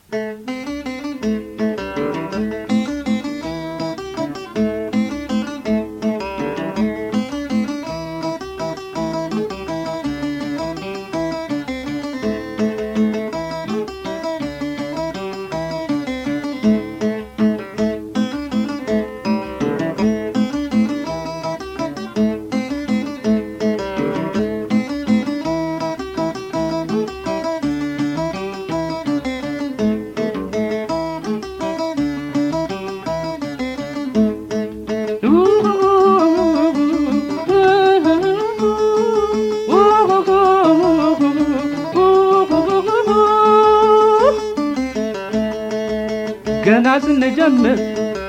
ገና ስንጀምር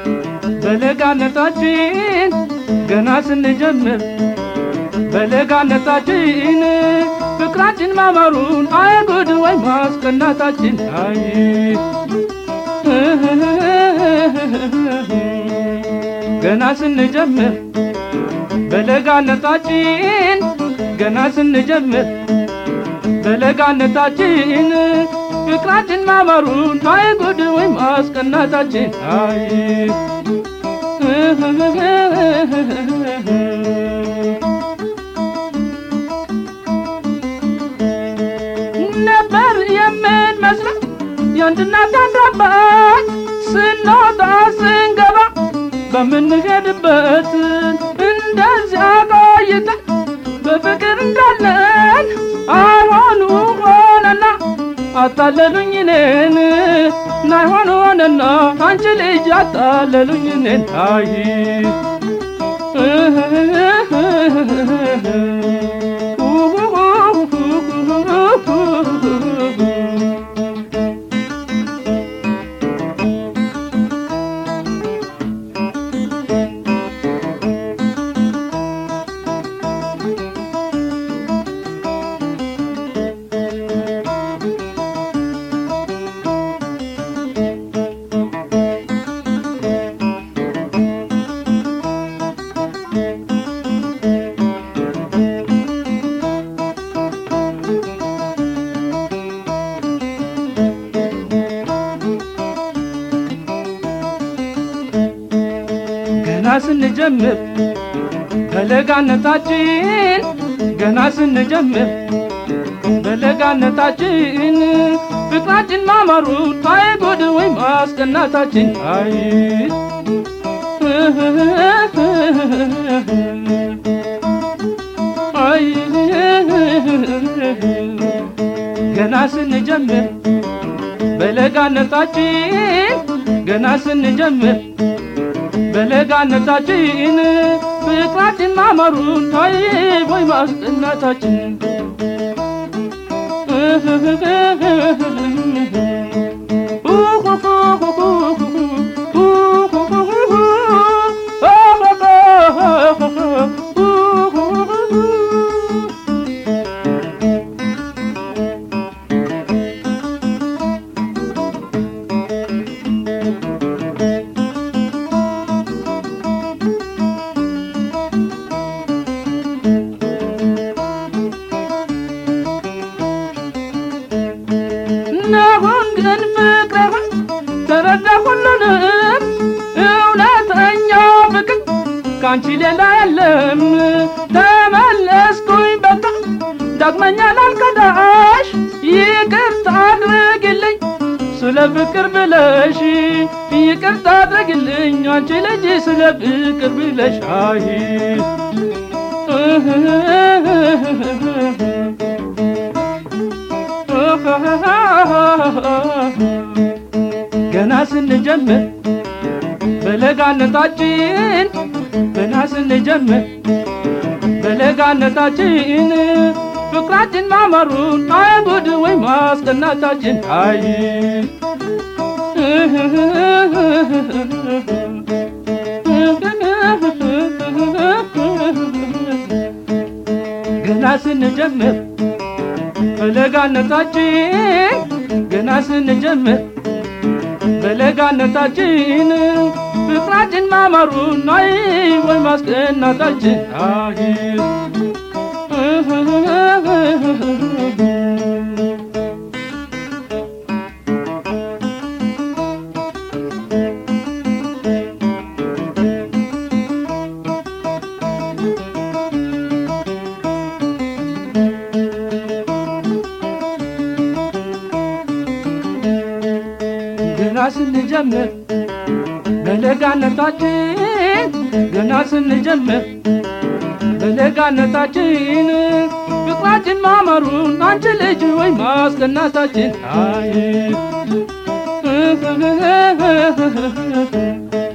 በለጋነታችን ገና ስንጀምር በለጋነታችን ፍቅራችን ማማሩን አይጉድ ወይ ማስቀናታችን አይ ገና ስንጀምር በለጋነታችን ገና ስንጀምር በለጋነታችን ፍቅራችን ማማሩን አይጉድ ወይ ማስቀናታችን አይ ነበር የምንመስለው የአንድ እናት አንድ አባት ስንወጣ ስንገባ በምንሄድበት እንደዚያ ቆይተን በፍቅር እንዳለን አይሆኑ ሆነና አታለሉኝ እኔን ናይሆን ሆነና አንቺ ልጅ አታለሉኝ እኔን አይ ገና ስንጀምር በለጋነታችን ገና ስንጀምር በለጋነታችን ፍቅራችን ማማሩ ታይ ጉድ ወይ ማስቀናታችን አይ አይ ገና ስንጀምር በለጋነታችን ገና ስንጀምር በለጋነታችን ፍቅራችን ማማሩን ታይ ወይ ማስቀናታችን ነሁን ግን ፍቅር ተረዳ ሁሉንም እውነተኛው ፍቅር ካንቺ ሌላ የለም ተመለስኩኝ በቃ ዳግመኛ ላልከዳሽ ይቅርታ አድርግልኝ ስለ ፍቅር ብለሽ ይቅርታ አድርግልኝ አንቺ ልጅ ስለ ፍቅር ብለሽ አይ ገና ስንጀምር በለጋነታችን ገና ስንጀምር በለጋነታችን ፍቅራችን ማማሩን አይጉድ ወይ ማስቀናታችን አይ ገና ስንጀምር በለጋነታችን ገና ስንጀምር በለጋነታችን ፍቅራችን ማማሩን አይ ወይ ማስቀናታችን አይ ስንጀምር በለጋነታችን ገና ስንጀምር በለጋነታችን ፍቅራችን ማማሩን አንቺ ልጅ ወይ ማስቀናታችን አይ